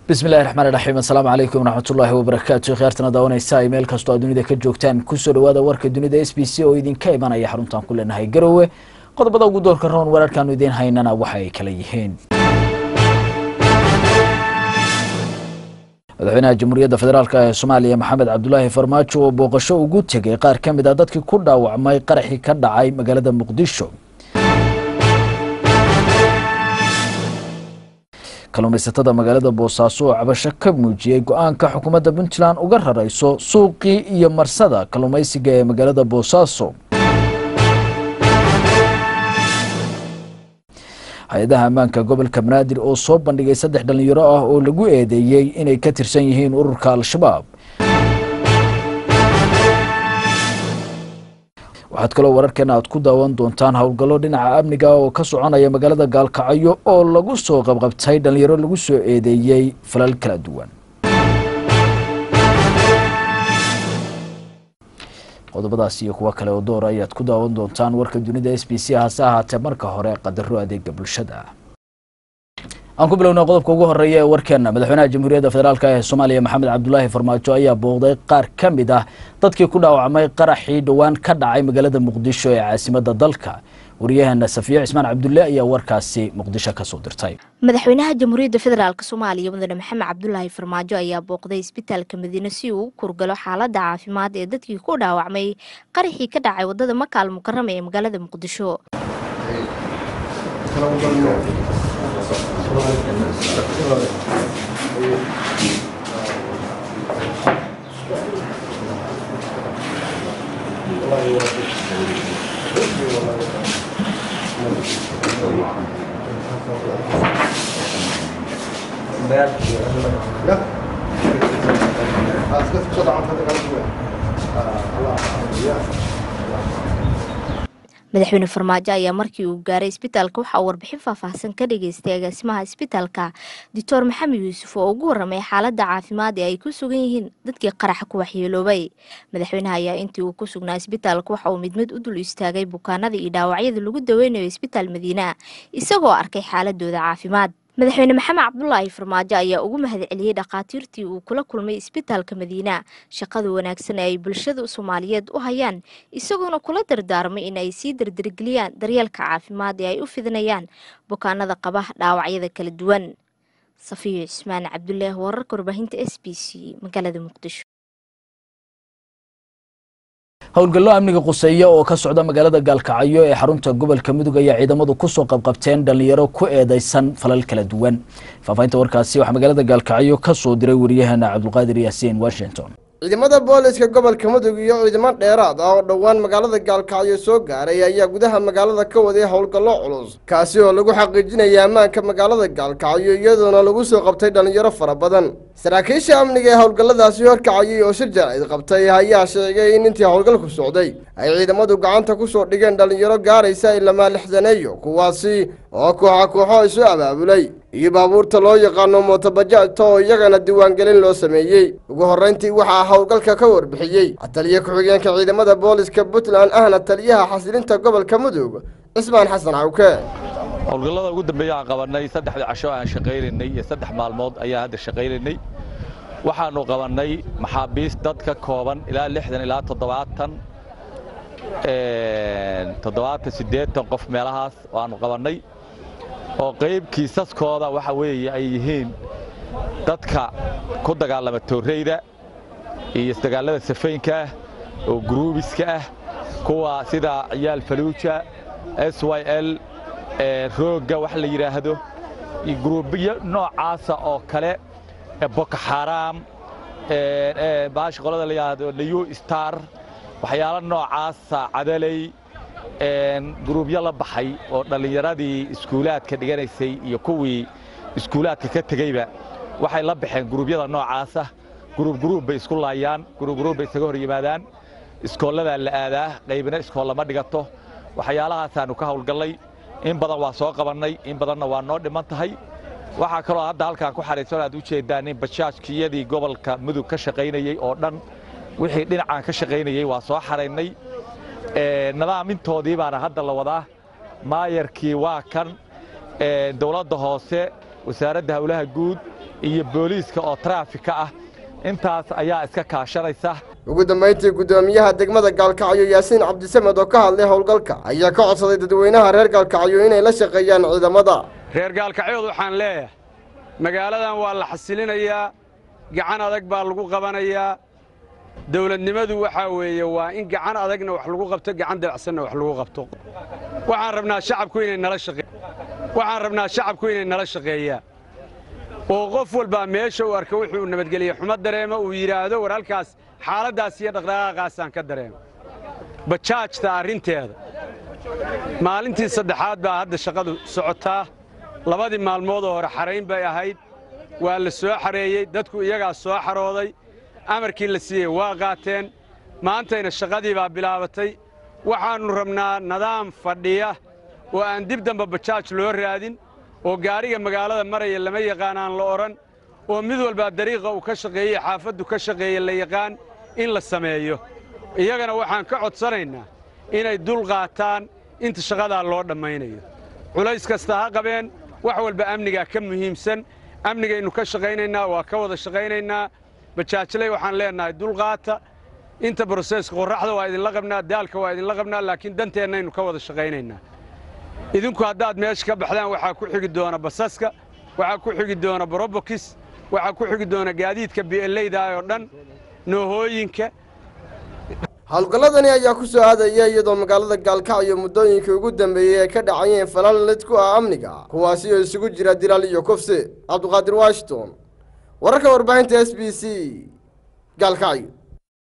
bismillahi raxmaan raxiim assalaamu calaykum waraxmatullaahi wabarakaatu khiyaartana daawanaysa ay meel kastoo aad dunida ka joogtaan kusoo dhawaada warka dunida s b c oo idinka imanaya xaruntaan ku leenahay garowe qodobada ugu doorka roon wararkaanu idiin haynana waxa ay kala yihiin madaxweynaha jamhuuriyadda federaalk ee soomaaliya maxamed cabdulaahi farmaajo oo booqasho ugu tegay qaar ka mid a dadkii ku dhaawacmay qaraxii ka dhacay magaalada muqdisho kalluumaysatada magaalada boosaaso oo cabasho ka muujiyey go-aanka xukuumadda puntland uga rarayso suuqii iyo marsada kalluumaysiga ee magaalada boosaaso hay-adaha ammaanka gobolka banaadir oo soo bandhigay saddex dhallinyaro ah oo lagu eedeeyey inay ka tirsan yihiin ururka al-shabaab waxaad kaloo wararkeena aad ku daawan doontaan howlgallo dhinaca amniga oo ka soconaya magaalada gaalkacyo oo lagu soo qabqabtay dhallinyaro lagu soo eedeeyey falal kala duwan qodobadaas iyo kuwo kale oo door ayaad ku daawan doontaan warka dunida s b c hase ahaatee marka hore qadaro adeega bulshada aan ku bilowna qodobka ugu horeeya ee warkeena madaxweynaha jamhuuriyadda federaalk ee soomaaliya maxamed cabdulaahi farmaajo ayaa booqday qaar ka mid ah dadkii ku dhaawacmay qaraxii dhowaan ka dhacay magaalada muqdisho ee caasimadda dalka waryaheena safiyo cismaan cabdulle ayaa warkaasi muqdisho kasoo dirtay madaxweynaha jamhuuriyadda federaalk soomaaliya mudane maxamed cabdulaahi farmaajo ayaa booqday isbitaalka madiine si uu u kurgalo xaalada caafimaad ee dadkii ku dhaawacmay qaraxii ka dhacay wadada makaal mukarama ee magaalada muqdisho madaxweyne farmaajo ayaa markii uu gaaray isbitaalka waxaa uu warbixin faahfaahsan ka dhageystay agaasimaha isbitaalka doctor maxamed yuusuf oo ugu waramay xaalada caafimaad ee ay ku sugan yihiin dadkii qaraxa ku waxyeeloobay madaxweynaha ayaa intii uu ku sugnaa isbitaalka waxa uu mid mid u dul istaagay bukaanada iyo dhaawacyada lagu daweynayo isbitaal madiina isagoo arkay xaaladooda caafimaad madaxweyne maxamed cabdulaahi farmaajo ayaa ugu mahadceliyey dhakhaatiirtii uu kula kulmay isbitaalka madiina shaqada wanaagsan ee ay bulshada soomaaliyeed u hayaan isagoona kula dardaarmay in ay sii dardargeliyaan daryeelka caafimaad ee ay u fidinayaan bukaanada qaba dhaawacyada kala duwan safiyo cismaan cabdulaahi wararka warbaahinta s b c magaalada muqdisho howlgallo amniga quseeya oo ka socda magaalada gaalkacyo ee xarunta gobolka mudug ayaa ciidamadu kusoo qabqabteen dhallinyaro ku eedeysan falal kala duwan faahfaahinta warkaasi waxaa magaalada gaalkacyo ka soo diray wariyaheena cabdulqaadir yaasiin washington ciidamada booliska gobolka mudug iyo ciidamo dheeraad ah oo dhowaan magaalada gaalkacyo soo gaaray ayaa gudaha magaalada ka waday howlgallo culus kaasi oo lagu xaqiijinaya ammaanka magaalada gaalkacyo iyadoona lagu soo qabtay dhallinyaro fara badan saraakiisha amniga ee howlgalladaasi horkacayay oo shir jaraa'id qabtay ayaa sheegay in intii howlgalku socday ay ciidamadu gacanta ku soo dhigeen dhallinyaro gaaraysa ilamaa lixdaneeyo kuwaasi oo kooxa kooxo isu abaabulay iyo baabuurta loo yaqaano mootobajaajta oo iyagana diiwaangelin loo sameeyey ugu horrayntii waxaa howlgalka ka warbixiyey taliye ku-xigeenka ciidamada booliska puntland ahna taliyaha xasilinta gobolka mudug cismaan xasan cawke howlgallada ugu dambeeya aan qabannay saddexdii casho aan shaqaynaynay iyo saddex maalmood ayaan hadda shaqaynaynay waxaannu qabannay maxaabiist dad ka kooban ilaa lixdan ilaa toddobaatan toddobaatan siddeetan qof meelahaas waannu qabannay oo qayb kiisaskooda waxa weeye ay yihiin dadka ku dagaalama toorreyda iyo isdagaallada safaynka ah oo guruubiska ah kuwa sida ciyaal faluuja s y l roogga wax la yidhaahdo iyo guruubiyo noocaasa oo kale boko xaraam baasha qolada la yidhaahdo liyu star waxyaalo noocaasa cadalay guruubyo la baxay oo dhallinyaradii iskuulaadka dhiganaysay iyo kuwii iskuulaadka ka tegeyba waxay la baxeen guruubyada noocaasa guruub guruub bay isku laayaan guruub guruub bay isaga hor yimaadaan iskoolladaa la aadaa qaybina iskoollama dhigato waxyaalahaasaaannu ka hawlgallay in badan waa soo qabannay in badanna waa noo dhiman tahay waxaa kaloo hadda halkaan ku xariirsan aad u jeeddaan in bajaajkiyadii gobolka mudug ka shaqaynayey oo dhan wixii dhinacaan ka shaqaynayey waa soo xaraynay nadaamintoodii baana hadda la wadaa maayarkii waa kan dowladda hoose wasaaradda howlaha guud iyo booliiska oo taraafika ah intaas ayaa iska kaashanaysa ugu dambayntii guddoomiyaha degmada gaalkacyo yaasiin cabdisamed oo ka hadlay howlgalka ayaa ka codsaday dadweynaha reer gaalkacyo inay la shaqeeyaan ciidamada reer gaalkacyood waxaan leeyahay magaaladan waa la xasilinayaa gacan adag baa lagu qabanayaa dawladnimadu waxaa weeye waa in gacan adagna wax lagu qabto gacan dabacsanna wax lagu qabto waxaan rabnaa shacabku inay nala shaqe waxaan rabnaa shacabku inay nala shaqeeyaan oo qof walbaa meesha uu arka wuxuu nabadgeliye xumo dareemo uu yidhaahdo war halkaas xaaladdaas iyo dhaqdhaqaaqaasaan ka dareemo bajaajta arrinteeda maalintii saddexaad baa hadda shaqadu socotaa labadii maalmoodoo hore xarayn bay ahayd waa la soo xareeyey dadku iyagaa soo xarooday amarkii la siiyey waa qaateen maantayna shaqadii baa bilaabatay waxaannu rabnaa nidaam fadhiya oo aan dib damba bajaaj loo raadin oo gaariga magaalada maraya lama yaqaan aan la odhan oo mid walbaa dariiqa uu ka shaqeeyey xaafaddu ka shaqeeye la yaqaan in la sameeyo iyagana waxaan ka codsanaynaa inay dul qaataan inta shaqadaa loo dhammaynayo culays kasta ha qabeen wax walba amnigaa ka muhiimsan amnigaynu ka shaqaynaynaa waa ka wada shaqaynaynaa bajaajley waxaan leennahay dulqaata inta broseeska qorraxda waa idinla qabnaa daalka waa idinla qabnaa laakiin danteennaynu ka wada shaqaynaynaa idinku haddaad meesha ka baxdaan waxaa ku xigi doona basaska waxaa ku xigi doona borobokis waxaa ku xigi doona gaadiidka bi'eleyda oo dhan noohooyinka howlgalladani ayaa ku soo aadaya iyadoo magaalada gaalkacyo muddooyinkii ugu dambeeyey ay ka dhacayeen falal lid ku ah amniga kuwaasi oo isugu jira dilaal iyo kufsi cabduqaadir washington wararka warbaahinta s b c gaalkacyo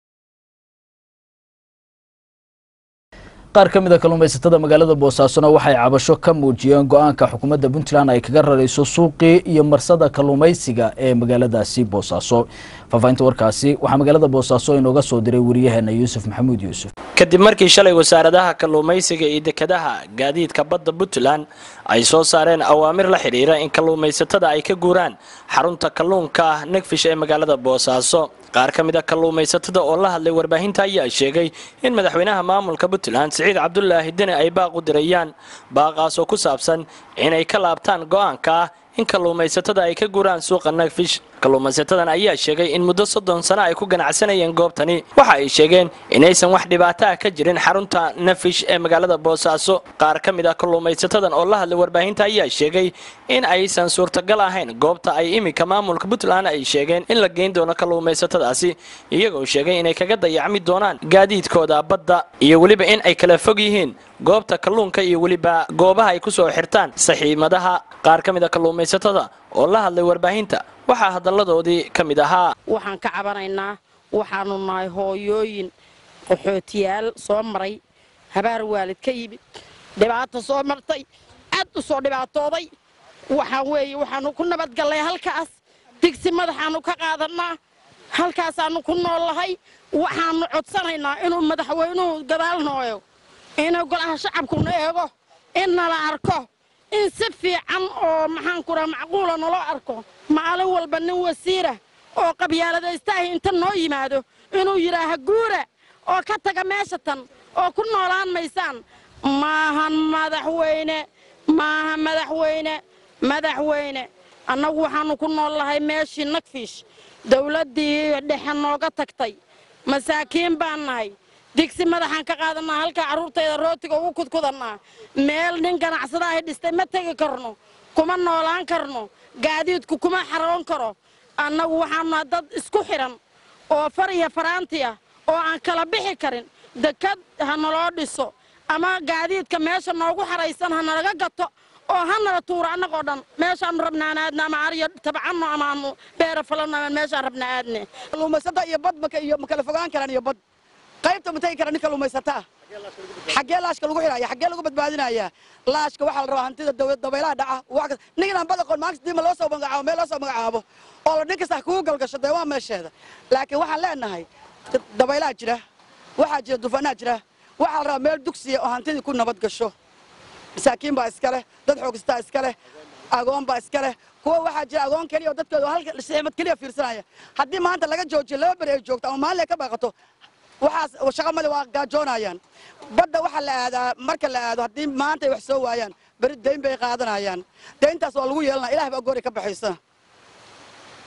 qaar ka mid a kalluumaysatada magaalada boosaasona waxay cabasho ka muujiyeen go-aanka xukuumadda puntland ay kaga rarayso suuqii iyo marsada kalluumaysiga ee magaaladaasi boosaaso faahfaahinta warkaasi waxaa magaalada boosaaso inooga soo diray wariyaheena yuusuf maxamuud yuusuf kadib markii shalay wasaaradaha kalluumaysiga iyo dekedaha gaadiidka badda puntland ay soo saareen awaamir la xidhiira in kalluumaysatada ay ka guuraan xarunta kalluunka ah negfish ee magaalada boosaaso qaar ka mid a kalluumaysatada oo la hadlay warbaahinta ayaa sheegay in madaxweynaha maamulka puntland siciid cabdulaahi deni ay baaq u dirayaan baaqaasoo ku saabsan inay ka laabtaan go-aanka ah in kalluumaysatada ay ka guuraan suuqa nagfish kalluumaysatadan ayaa sheegay in muddo soddon sano ay ku ganacsanayeen goobtani waxa ay sheegeen inaysan wax dhibaato ah ka jirin xarunta nafish ee magaalada boosaaso qaar ka mid ah kalluumaysatadan oo la hadlay warbaahinta ayaa sheegay in aysan suurtagal ahayn goobta ay iminka maamulka puntland ay sheegeen in la geyn doono kalluumaysatadaasi iyagoo sheegay inay kaga dayacmi doonaan gaadiidkooda badda iyo weliba in ay kala fog yihiin goobta kalluunka iyo weliba goobaha ay ku soo xirtaan saxiimadaha qaar ka mid a kalluumaysatada oo la hadlay warbaahinta waxaa hadalladoodii ka mid ahaa waxaan ka cabanaynaa waxaanu nahay hooyooyin qaxootiyaal soo maray habaar waalid ka yimid dhibaato soo martay aad u soo dhibaatooday waxaan weeye waxaanu ku nabadgallay halkaas digsi madaxaannu ka qaadannaa halkaasaannu ku noollahay waxaannu codsanaynaa inuu madaxweynuhu gadaal nooyo inuu golaha shacabkuna eego in nala arko in si fiican oo maxaanku raha macquula naloo arko maalin walba nin wasiira oo qabyaaladaystaah inta noo yimaado inuu yidhaaha guura oo ka taga meesha tan oo ku noolaan maysaan maahan madaxweyne maaha madaxweyne madaxweyne annagu waxaannu ku noollahay meeshii nagfiish dawladdii dhexe nooga tagtay masaakiin baan nahay digsi madaxaan ka qaadannaa halkaa carruurtayda rootiga ugu kudkudannaa meel nin ganacsada ahy dhistay ma tegi karno kuma noolaan karno gaadiidku kuma xaroon karo annagu waxaanuna dad isku xidhan oo far iyo faraantiya oo aan kala bixi karin dekad ha naloo dhiso ama gaadiidka meesha noogu xaraysan ha nalaga gato oo ha nala tuuro annagoo dhan meeshaannu rabnaan aadna ama ariyo tabcanno amaanu beera falanno ama meeshaan rabna aadne kalluumaysata iyo bad maka iyo ma kala fogaan karaan iyo bad qaybta ma tegi kara nin kalluumaysataa xaggee laashka lagu xidhaya xaggee lagu badbaadinaya laashka waxaa la rabaa hantida dawlad dabaylaha dhaca wax kas ninkan badaqoon maanta diima loo soo magacaabo meel loo soo magacaabo oo la nin kasta kugu galgasho dee waa meesheeda laakiin waxaan leenahay dabaylaha jira waxaa jira dufanaa jira waxaa la rabaa meel dugsiya oo hantidii ku nabad gasho masaakiin baa iska leh dad xoogistaa iska leh agoon baa iska leh kuwa waxaa jira agoon keliya oo dadkooda halka siximad keliya fiirsanaya haddii maanta laga joojiyo laba beri ay joogto ama maalin ay ka baaqato waxaas shaqa male waa gaajoonayaan badda waxaa la aadaa marka la aado haddii maanta ay wax soo waayaan beri dayn bay qaadanayaan dayntaas waa lagu yeelanaya ilaah baa goori ka baxaysa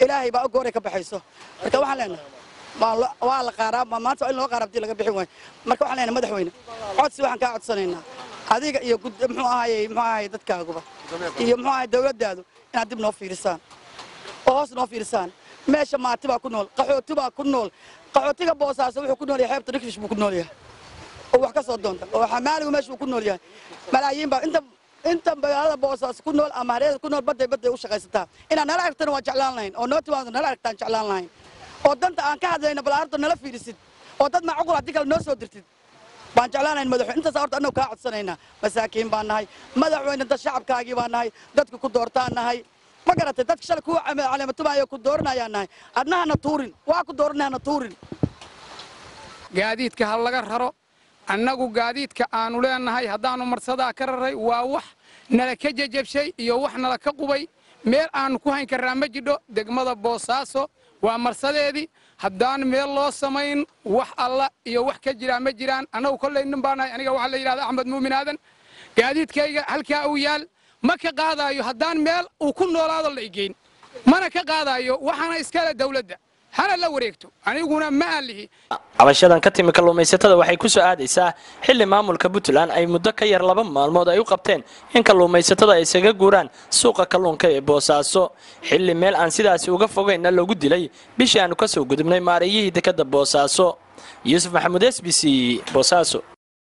ilaahay baa ogooray ka baxayso marka waxaan leenahay waa lo- waa la qaaraa ma- maanta waa in loo qaara hadii laga bixin waayo marka waxaan leenahay madaxweyne codsi waxaan kaa codsanaynaa adiga iyo gud muxuu ahaaye muxuu ahaaye dadkaaguba iyo muxuu ahaaye dawladdaadu inaad dib noo fiirisaan oo hoos noo fiirisaan meesha maati baa ku nool qaxooti baa ku nool qaxootiga boosaaso wuxuu ku nool yahay xeebta rikfish buu ku nool yahay oo wax ka soo doonta oo xamaaligu meesha uu ku nool yahay malaayiin baa inta inta magaalada boosaaso ku nool ama hareerada ku nool badday badday u shaqaysataa inaad nala aragtana waan jeclaan lahayn oo noo timaado nala aragtaan jeclaan lahayn oo danta aan ka hadlayna bal arrinta nala fiirisid oo dad macquul haddii kale noo soo dirtid baan jeclaanayn madaxweyne intaas horta annagu kaa codsanaynaa masaakiin baan nahay madaxweyne dad shacabkaagii baan nahay dadka ku doortaan nahay ma garatay dadka shalay kuwa caleematumaayo ku dooranayaan nahay adna hana tuurin waa ku dooranay hana tuurin gaadiidka ha laga raro annagu gaadiidka aanu leenahay haddaannu marsadaa ka raray waa wax nala ka jejabshay iyo wax nala ka qubay meel aannu ku hayn karraa ma jidho degmada boosaaso waa marsadeedii haddaan meel loo samayn wax alla iyo wax ka jiraa ma jiraan annagu kollay nin baa nahay aniga waxaa la yidhahda axmed muumin aadan gaadiidkayga halkaa uu yaal ma ka qaadaayo haddaan meel uu ku noolaado la igeyn mana ka qaadaayo waxaana iskale dawladda hana la wareegto aniguna ma aan lihi cabashadan ka timi kalluumaysatada waxay ku soo aadaysaa xilli maamulka puntland ay muddo ka yar laba maalmood ay u qabteen in kalluumaysatada ay isaga guuraan suuqa kalluunka ee boosaaso xilli meel aan sidaasi uga fogaynna lagu dilay bishii aanu ka soo gudubnay maareeyihii dekadda boosaaso yuusuf maxamuud s b c boosaaso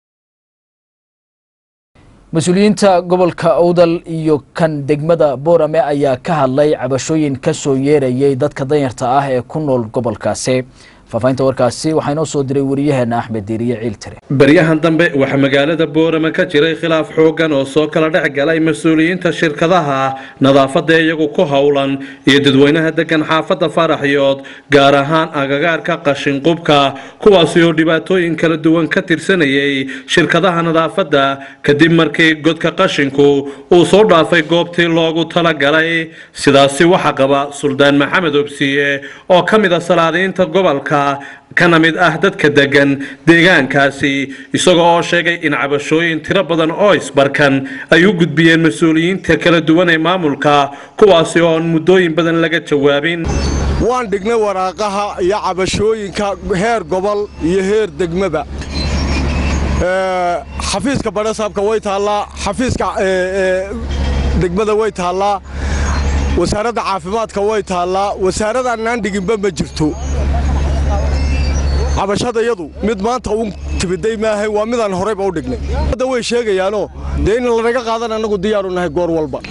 mas-uuliyiinta gobolka owdal iyo kan degmada boorame ayaa ka hadlay cabashooyin ka soo yeerayay dadka danyarta ah ee ku nool gobolkaasi faafahinta warkaasi waxaa inoo soo diray wariyaheena axmed diiriye ciiltire baryahan dambe waxaa magaalada boorama ka jiray khilaaf xooggan oo soo kala dhex galay mas-uuliyiinta shirkadaha nadaafadda iyagu ku howlan iyo dadweynaha degan xaafadda faraxyood gaar ahaan agagaarka qashinqubka kuwaasi oo dhibaatooyin kala duwan ka tirsanayay shirkadaha nadaafadda kadib markii godka qashinku uu soo dhaafay goobtii loogu talagalay sidaasi waxaa qaba suldaan maxamed obsiye oo ka mid a salaadiinta gobolka kana mid ah dadka degan deegaankaasi isaga oo sheegay in cabashooyin tiro badan oo isbarkan ay u gudbiyeen mas-uuliyiinta kala duwan ee maamulka kuwaasi oo aan muddooyin badan laga jawaabin waan dhignay waraaqaha iyo cabashooyinka heer gobol iyo heer degmaba xafiiska badhasaabka way taallaa xafiiska degmada way taallaa wasaaradda caafimaadka way taallaa wasaaradaannaan dhiginba ma jirto cabashada yadu mid maanta u timiday maahay waa midaan horayba u dhignay hadda way sheegayaanoo dee in lanaga qaadan annagu diyaaru nahay goor walba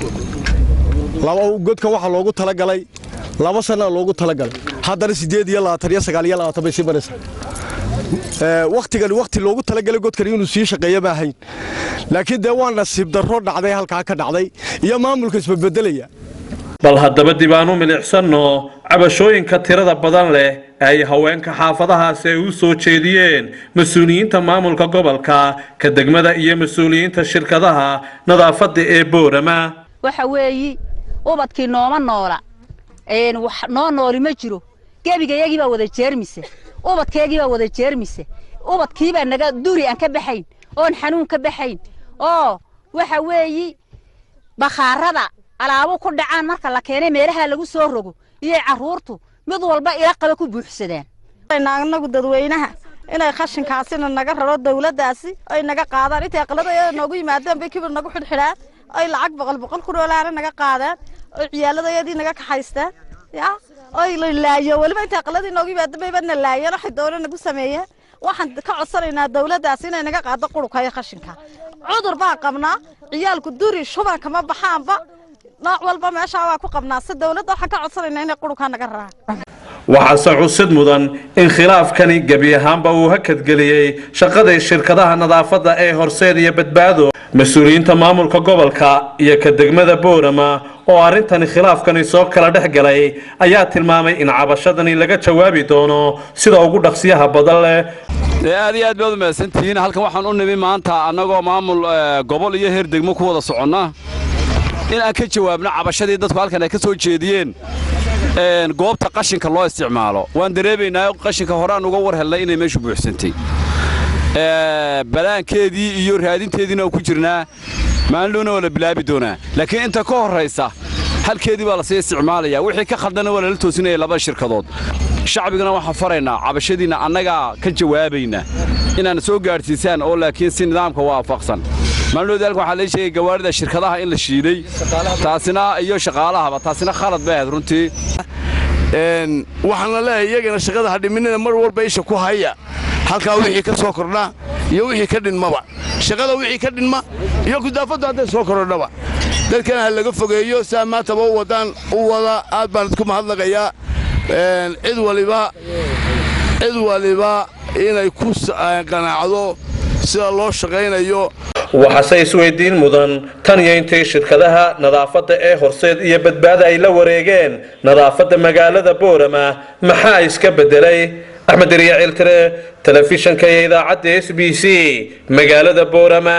godkan waxaa loogu talagalay laba sanaa loogu talagalay haddana siddeed iyo labaatan iyo sagaal iyo labaatan bay sii maraysaa wakhtigan wakhti loogu talagalay godkan inuu sii shaqeeya ma ahayn laakiin dee waa nasiib darro dhacday halkaa ka dhacday iyo maamulka isbabeddelaya bal haddaba dib aan u milicsanno cabashooyinka tirada badan leh ay haweenka xaafadahaasi ay u soo jeediyeen mas-uuliyiinta maamulka gobolka ka degmada iyo mas-uuliyiinta shirkadaha nadaafadda ee boorama waxa weeyi ubadkii nooma noola wax noo nooli ma jiro gebigayagii baa wada jeermise ubadkeegii baa wada jeermise ubadkiibaa naga duri aan ka baxayn oon xanuun ka baxayn oo waxa weeyi bakhaarada alaabo ku dhacaan marka la keenay meelaha lagu soo rogo iyo carruurtu mid walba ila qaba ku buuxsadaan anagu dadweynaha inay khashinkaasina naga raro dawladdaasi ay naga qaadaan intay aqladayada noogu yimaadaan bay kibir nagu xidhxidhaan ay lacag boqol boqol ku dhoolaana naga qaadaan oy ciyaaladayadii naga kaxaystaan ya oy la laayo weliba intay aqladii noogu yimaadaan bayba na laayeen waxay doona nagu sameeyeen waxaan ka codsanaynaa dawladdaasi inay naga qaado qurunka iyo khashinka cudur baan qabnaa ciyaalku duri shuban kama baxaanba nooc walba meeshaa waa ku qabnaa si dawladda waxaan ka codsanaynaa inay qurunkaa naga raraan waxaase cusid mudan in khilaafkani gebi ahaanba uu hakadgeliyey shaqadii shirkadaha nadaafadda ee horseed iyo badbaado mas-uuliyiinta maamulka gobolka iyo ka degmada boorama oo arrintani khilaafkani soo kala dhex galay ayaa tilmaamay in cabashadani laga jawaabi doono sida ugu dhaqsiyaha badan leh aad iyo aad baad u mahadsantihiin halkan waxaan u nimi maanta annagoo maamul gobol iyo heer degmo ku wada soconna in aan ka jawaabno cabashadii dadku halkan ay ka soo jeediyeen goobta qashinka loo isticmaalo waan dareemaynaa qashinka hore aan uga war helnay inay meeshu buuxsantay balaankeedii iyo raadinteediina oo ku jirnaa maalindhowna waa la bilaabi doonaa laakiin inta ka horraysa halkeedii baa lasii isticmaalaya wixii ka khaldana waa lala toosinaya laba shirkadood shacbigana waxaan faraynaa cabashadiinna annagaa ka jawaabayna inaana soo gaadhsiisaan oo laakiin si nidaamka waafaqsan maalindhowda halkan waxaa lai sheegay gawaarida shirkadaha in la shiiday taasina iyo shaqaalahaba taasina khalad bay ahayd runtii waxaana leeyahay iyagana shaqada hadhiminina mar walba isha ku haya halkaa wixii ka soo kordha iyo wixii ka dhinmaba shaqada wixii ka dhinma iyo kudaafaddu hadday soo kordhaba dadkana ha laga fogeeyo saa maantaba u wadaan u wada aad baan idku mahadnaqayaa cid waliba cid waliba inay ku qanaacdo sida loo shaqaynayo waxaase isweydiin mudan tan iyo intii shirkadaha nadaafadda ee horseed iyo badbaada ay la wareegeen nadaafadda magaalada boorama maxaa iska beddelay axmed deriya ciltire telefishanka iyo idaacadda s b c magaalada boorama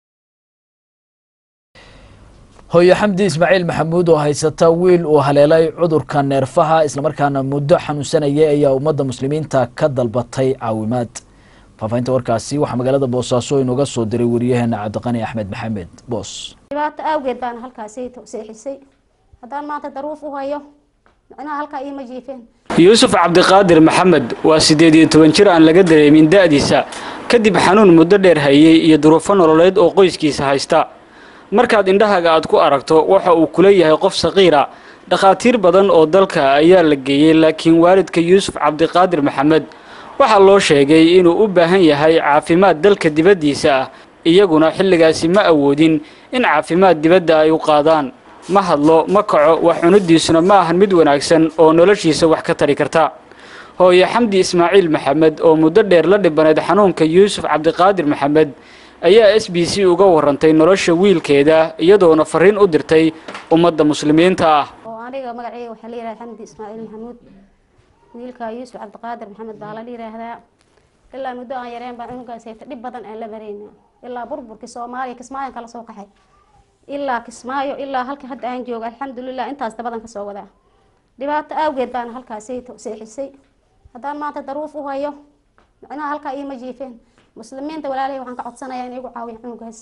hooyo xamdi ismaaciil maxamuud oo haysata wiil uu haleelay cudurka neerfaha islamarkaana muddo xanuunsanayay ayaa ummadda muslimiinta ka dalbatay caawimaad faafahinta warkaasi waxaa magaalada boosaaso inooga soo diray wariyaheena cabdiqani axmed maxamed boos dhibaato awgeed baana halkaasi seexisay haddaan maanta daruuf u hayo micnaha halkaa iima jiifeen yuusuf cabdiqaadir maxamed waa siddeed iyo toban jir aan laga dareemin da'diisa kadib xanuun muddo dheer hayey iyo duruufo nololeed oo qoyskiisa haysta markaad indhahaaga aad ku aragto waxa uu kula yahay qof saqiira dhakhaatiir badan oo dalka ayaa la geeyey laakiin waalidka yuusuf cabdiqaadir maxamed waxaa loo sheegay inuu u baahan yahay caafimaad dalka dibaddiisa ah iyaguna xilligaasi ma awoodin in caafimaad dibadda ay u qaadaan ma hadlo ma kaco wax cuniddiisuna ma ahan mid wanaagsan oo noloshiisa wax ka tari karta hooye xamdi ismaaciil maxamed oo muddo dheer la dhibanayd xanuunka yuusuf cabdiqaadir maxamed ayaa s b c uga warantay nolosha wiilkeeda iyadoona fariin u dirtay ummadda muslimiinta ah oo aniga magaceyga waxaa la yidhahda xamdi ismaaciil maxamuud wiilka yuusuf cabdiqaadir maxamed baa la yidhaahdaa ilaa muddo aan yareen baan cunugaas hayta dhib badan aan la marayna ilaa burburkii soomaaliya kismaayan kala soo qaxay ilaa kismaayo ilaa halka hadda aan joogo alxamdulilah intaas dabadan kasoo wadaa dhibaato awgeed baana halkaasi seexisay haddaan maanta daruuf u hayo micnaha halkaa iima jiifeen muslimiinta walaalahay waxaan ka codsanayaa in igu caawiya cunugaas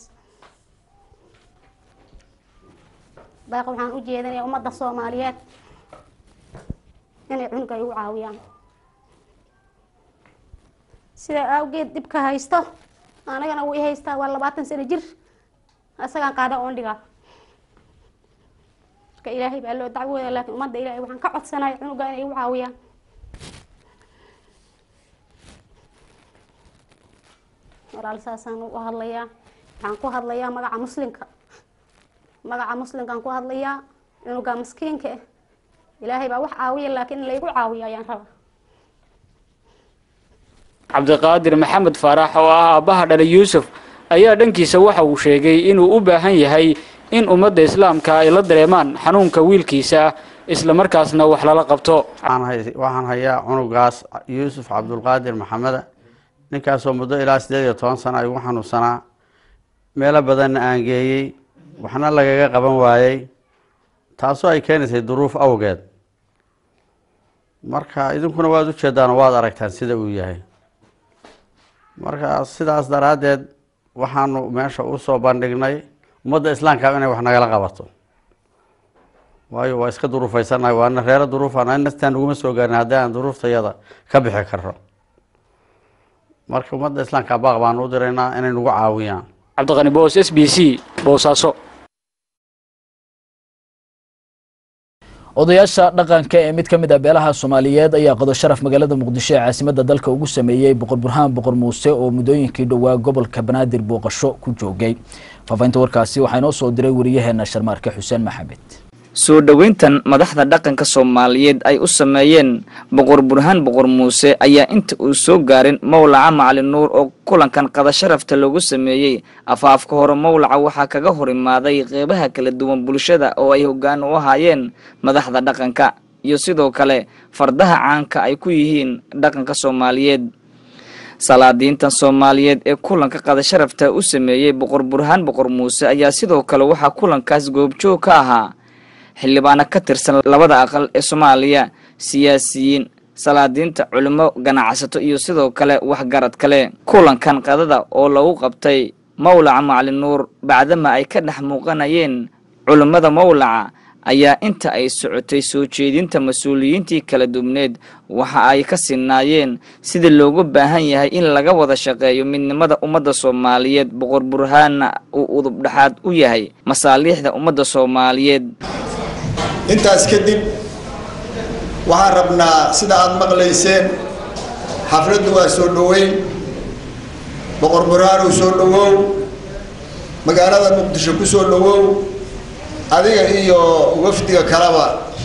baaq waxaan u jeedinayaa ummadda soomaaliyeed inay cunuga igu caawiyaan sidaa awgeed dhibka haysto anagana wuu i haystaa waa labaatan sano jir isagaan qaada oon dhigaa marka ilaahay baa loo dacwooda laakiin ummadda ilaahay waxaan ka codsanaya cunuga inay igu caawiyaan walaal saasaan u hadlayaa waxaan ku hadlayaa magaca muslimka magaca muslimkaan ku hadlayaa cunuga maskiinka ah ilaahay baa wax caawiya laakiin in laygu caawiyo ayaan rabaa cabdiqaadir maxamed faarax oo ah aabbaha dhalay yuusuf ayaa dhankiisa waxa uu sheegay inuu u baahan yahay in ummadda islaamka ay la dareemaan xanuunka wiilkiisa isla markaasna wax lala qabto waxaan hayaa cunugaas yuusuf cabdulqaadir maxameda ninkaasoo muddo ilaa siddeed iyo toban sano igu xanuunsanaa meelo badanna aan geeyey waxna lagaga qaban waayey taasoo ay keenaysay duruuf awgeed marka idinkuna waad ujeedaan oo waad aragtaan sida uu yahay marka sidaas daraaddeed waxaanu meesha usoo bandhignay ummadda islaamka inay wax nagala qabato waayo waa iska duruufaysannahay waana reero duruufana nastaan naguma soo gaarin haddii aan duruuftayada ka bixi karno marka ummadda islaamka baaq baanu u diraynaa inay nagu caawiyaan cabdiqani boos s b c boosaaso odayaasha dhaqanka ee mid ka mid ah beelaha soomaaliyeed ayaa qodo sharaf magaalada muqdisho ee caasimadda dalka ugu sameeyey boqor burhaan boqor muuse oo muddooyinkii dhowaa gobolka banaadir booqasho ku joogay faafahinta warkaasi waxaa inoo soo diray wariyaheena sharmaarke xuseen maxamed soo dhoweyntan madaxda dhaqanka soomaaliyeed ay u sameeyeen boqor burhaan boqor muuse ayaa inta uu soo gaarin mowlaca macalin nuur oo kulankan qada sharafta loogu sameeyey afaafka hore mowlaca waxaa kaga hor imaaday qeybaha kala duwan bulshada oo ay hoggaan u ahaayeen madaxda dhaqanka iyo sidoo kale fardaha caanka ay ku yihiin dhaqanka soomaaliyeed salaadiintan soomaaliyeed ee kulanka qada sharafta u sameeyey boqor burhaan boqor muuse ayaa sidoo kale waxaa kulankaas goobjoog ka ahaa xildhibaano ka tirsan labada aqal ee soomaaliya siyaasiyiin salaadiinta culimo ganacsato iyo sidoo kale waxgarad kale kulankan qadada oo lagu qabtay mawlaca macalin nuur bacdama ay ka dhex muuqanayeen culimmada mawlaca ayaa inta ay socotay soo jeedinta mas-uuliyiintii kala dubneed waxa ay ka sinaayeen sidii loogu baahan yahay in laga wada shaqeeyo midnimada ummadda soomaaliyeed boqor burhaanna uu udub dhexaad u yahay masaaliixda ummadda soomaaliyeed intaas kadib waxaan rabnaa sida aad maqlayseen xafladdu waa soo dhoweyn boqor burhaanow soo dhowow magaalada muqdisho ku soo dhowow adiga iyo wafdiga kaleba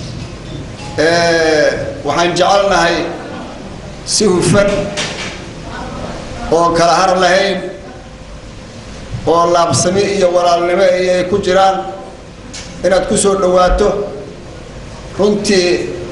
waxaan jecelnahay si hufan oo kala har lahayn oo laabsami iyo walaalnimo iyo ay ku jiraan inaad ku soo dhowaato runtii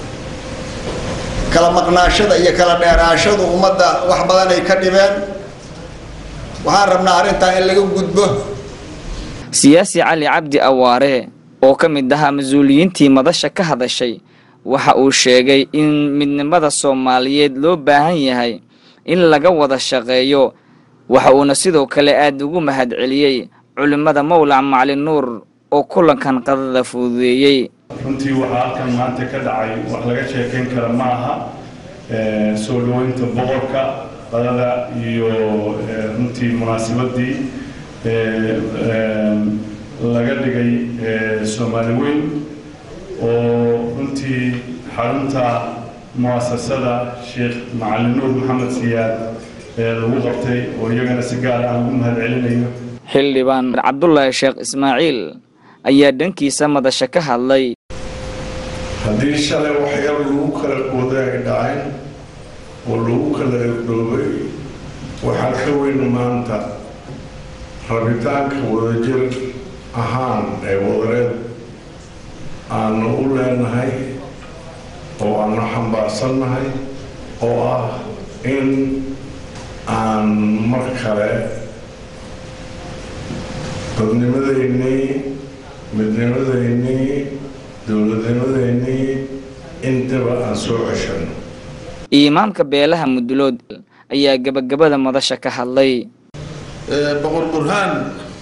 kala maqnaashada iyo kala dheeraashadu ummadda wax badan ay ka dhibeen waxaan rabnaa arrintaa in laga gudbo siyaasi cali cabdi awaare oo ka mid ahaa mas-uuliyiintii madasha ka hadashay waxa uu sheegay in midnimada soomaaliyeed loo baahan yahay in laga wada shaqeeyo waxa uuna sidoo kale aada ugu mahadceliyey culimmada mawlac macalin nuur oo kulankan qadada fududeeyey runtii waxaa halkan maanta ka dhacay wax laga sheekayn kara ma aha soo dhoweynta boqorka qadada iyo runtii munaasabadii laga dhigay soomaali weyn oo runtii xarunta muasasada sheekh macalin nuur maxamed siyaad lagu qabtay oo iyagana si gaar aan ugu mahad celinayo xildhibaan cabdulaahi sheekh ismaaciil ayaa dhankiisa madasha ka hadlay haddii shalay waxyar lagu kala gooday ay dhaceen oo lagu kala egdhoobay waxaa ka weyn maanta rabitaanka wadajir ahaan ee wadareed aanu u leenahay oo aanu xambaarsannahay oo ah in aan mar kale dadnimadaynii midnimadaynii dowladnimadaynii intaba aan soo ceshanno imaamka beelaha mudulood ayaa gebagabada madasha ka hadlay boqor burhaan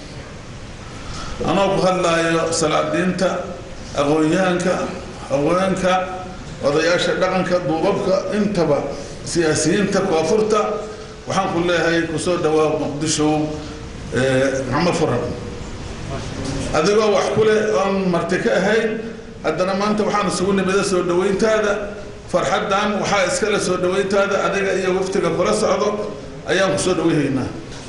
anoo ku hadlaayo salaadiinta aqoon-yahanka haweenka odayaasha dhaqanka duubabka intaba siyaasiyiinta koonfurta waxaan ku leeyahay kusoo dhawaa muqdisho maxamed furan adigoo wax ku leh oon marti ka ahayn haddana maanta waxaan isugu nimida soo dhaweyntaada farxaddan waxaa iskale soo dhaweyntaada adiga iyo waftiga kula socdo ayaan kusoo dhaweyhaynaa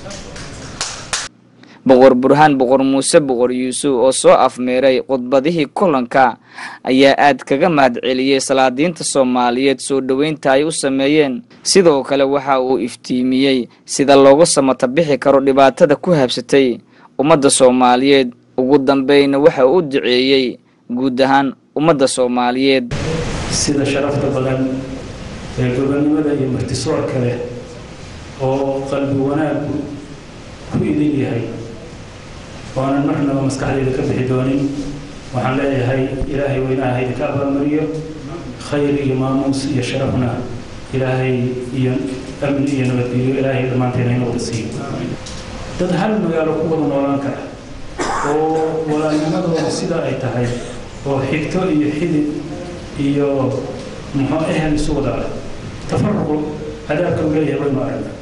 boqor burhaan boqor muuse boqor yuusuf oo soo afmeeray khudbadihii kulanka ayaa aad kaga mahadceliyey salaadiinta soomaaliyeed soo dhoweynta ay u sameeyeen sidoo kale waxa uu iftiimiyey sida looga samata bixi karo dhibaatada ku habsatay ummadda soomaaliyeed ugu dambeyna waxa uu u duceeyey guud ahaan ummadda soomaaliyeed sida sharafta badan ee gobonnimada iyo martisoorka leh oo qalbi wanaagu ku idin yahay oonan marnaba maskaxdayda ka bixi doonin waxaan leeyahay ilaahay weynaha haydinka abaalmariyo khayr iyo maamuus iyo sharafna ilaahay iyo amni iyo nabadgelyo ilaahay dhammaanteena inooda siiyo dad hal magaalo ku wada noolaan kara oo walaalnimadooda sida ay tahay oo xigto iyo xidid iyo muxuu ehel isu wada ah tafaruqu cadaabka uu leeyahay waynu aragna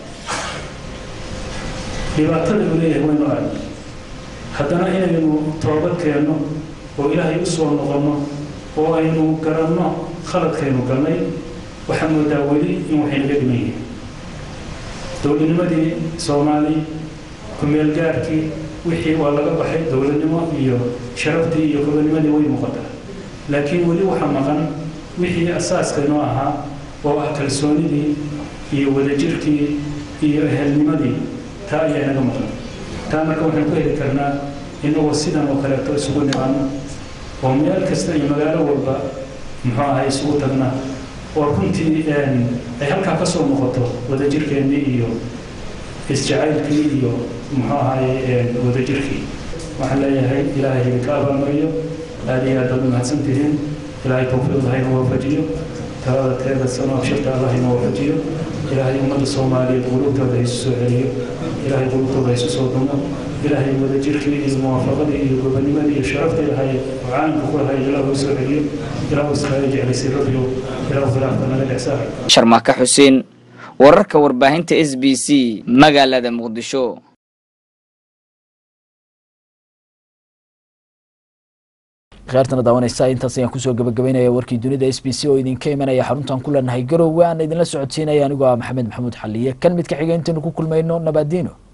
dhibaatada uu leeyahay waynu aragna haddana inaynu toobad keenno oo ilaahay u soo noqonno oo aynu garanno khaladkaynu galnay waxaa moodaa weli in waxay naga dhiman yihiin dowladnimadii soomaali ku-meelgaarkii wixii waa laga baxay dowladnimo iyo sharaftii iyo gobonimadii way muuqataa laakiin weli waxaa maqan wixii asaaskaynoo ahaa oo ah kalsoonidii iyo wadajirkii iyo ehelnimadii taa ayaa inaga maqan taa marka waxaan ku heli karnaa inagoo sidan oo kaleeto isugu nimaano oo meel kasta iyo magaalo walba muxuu ahay isugu tagna oo runtii ay halkaa ka soo noqoto wadajirkeennii iyo isjacaylkii iyo muxuu ahay wadajirkii waxaan leeyahay ilaahay idinka abaalmariyo aad iyo aad baad umahadsan tihiin ilaahay tawfiiqda hayna waafajiyo talada teeda sano abshirta allah inoo wafajiyo ilaahay ummadda soomaaliyeed qulubtooda ha isu soo celiyo ilaahay qulubtooda ha isu soo dumo ilaahay wadajirkii iyo muwaafaqadii iyo gobonimadii iyo sharaftii lahay oo caalamka ku lahay ilaahu soo celiyo ilaahu iskaaga jeclaysay rabbiyo ilaahu khilaafka naga dhexsaar sharmaaka xuseen wararka warbaahinta s b c magaalada muqdisho kheyrtana daawanaysa intaas ayaan kusoo gabagabaynaya warkii dunida s b c oo idinka imanaya xaruntan ku leenahay garowe aan idinla socodsiinaya anigoo ah maxamed maxamuud xaliye kan midka xiga intaynu ku kulmayno nabaadiino